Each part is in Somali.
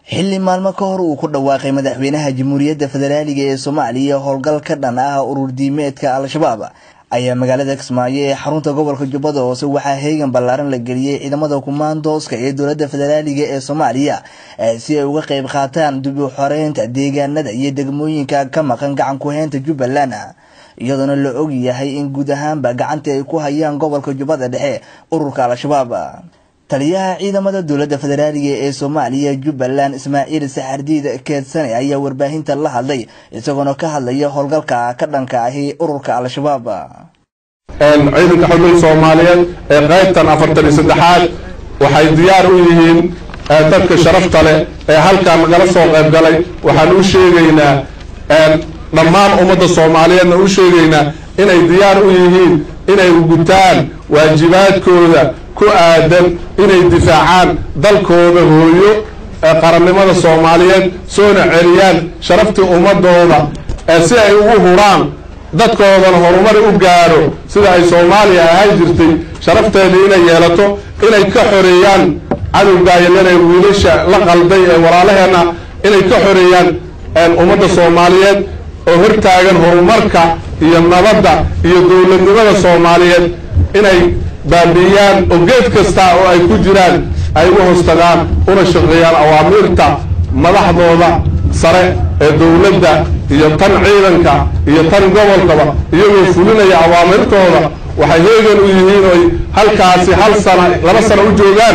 xilli maalmo ka hor uu ku dhawaaqay madaxweynaha jamhuuriyadda federaaliga ee soomaaliya howlgal ka dhan ah urur diimeedka al-shabaab ayaa magaalada kismaayo ee xarunta gobolka jubbada hoose waxaa heegan ballaaran la geliyey ciidamada kumaandooska ee dowladda federaaliga ee soomaaliya si ay uga qayb qaataan dib u xoreynta deegaanada iyo degmooyinka ka maqan gacan ku-heynta jubbaland iyadoona la og yahay in guud ahaanba gacanta ay ku hayaan gobolka jubbada dhexe ururka al-shabaab taliyaha ciidamada dowladda federaaliga ee soomaaliya jubbaland ismaaciil saxardiid keedsane ayaa warbaahinta la hadlay isagoona ka hadlaya howlgalka ka dhanka ahi ururka al-shabaab ciidanka xubin soomaaliyeed ee qaybtan afartan iyo saddexaad waxay diyaar u yihiin dadka sharafta leh ee halkan nagala soo qayb galay waxaan u sheegaynaa dhammaan ummadda soomaaliyeedna u sheegaynaa inay diyaar u yihiin inay gutaan waajibaadkooda ku aadan inay difaacaan dalkooda hooyo ee qarannimada soomaaliyeed soona celiyaan sharaftii ummadooda ee si ay ugu huraan dadkoodana horumar u gaaro sida ay soomaaliya ahaan jirtay sharafteeda inay yeelato inay ka xoreeyaan cadowgaayalanee wiilasha la qalday ee walaalaheenna inay ka xoreeyaan ummadda soomaaliyeed oo hortaagan horumarka iyo nabadda iyo dowladnimada soomaaliyeed inay baabi'iyaan oo geed kasta oo ay ku jiraan ay u hostagaan una shaqeeyaan awaamiirta madaxdooda sare ee dowladda iyo tan ciidanka iyo tan gobolkaba iyagoo fulinaya awaamirtooda waxay heegan u yihiin oy halkaasi hal sana laba sano u joogaan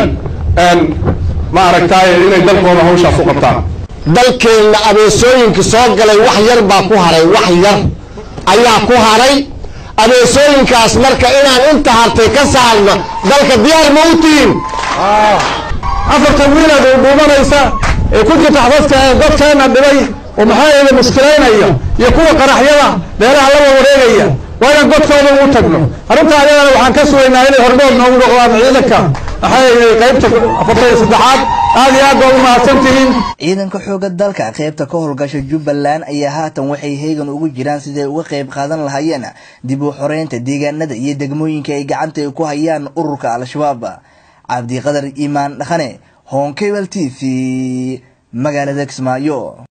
ma aragtaaye inay dalkooda hawshaas u qabtaan dalkeenna abeesooyinka soo galay wax yar baa ku haray wax yar ayaa ku haray abeesooyinkaas marka inaan inta hartay ka saarna dalka diyaar ma u tihin afartan wiilaad u dhuumanaysa ee ku jirta xabadka ee dadkeena dhibay oo maxaa yeele muskilaynaya iyo kuwa qaraxyada beelaha la wareegaya waa inaan godkooda ugu tagno arrinta ayadana waxaan ka sugaynaa inay hordood noogu noqdaan ciidanka maxaa yeele qaybta afartan iyo saddexaad aad iyo aad baa u mahadsan tihiin ciidanka xooga dalka qaybta ka howlgasha jubbaland ayaa haatan waxay heegan ugu jiraan siday uga qayb qaadan lahaayeen dib u xoreynta deegaanada iyo degmooyinka ay gacanta ku hayaan ururka al-shabaab cabdiqadar iimaan dhaqane honkebel t v magaalada kismaayo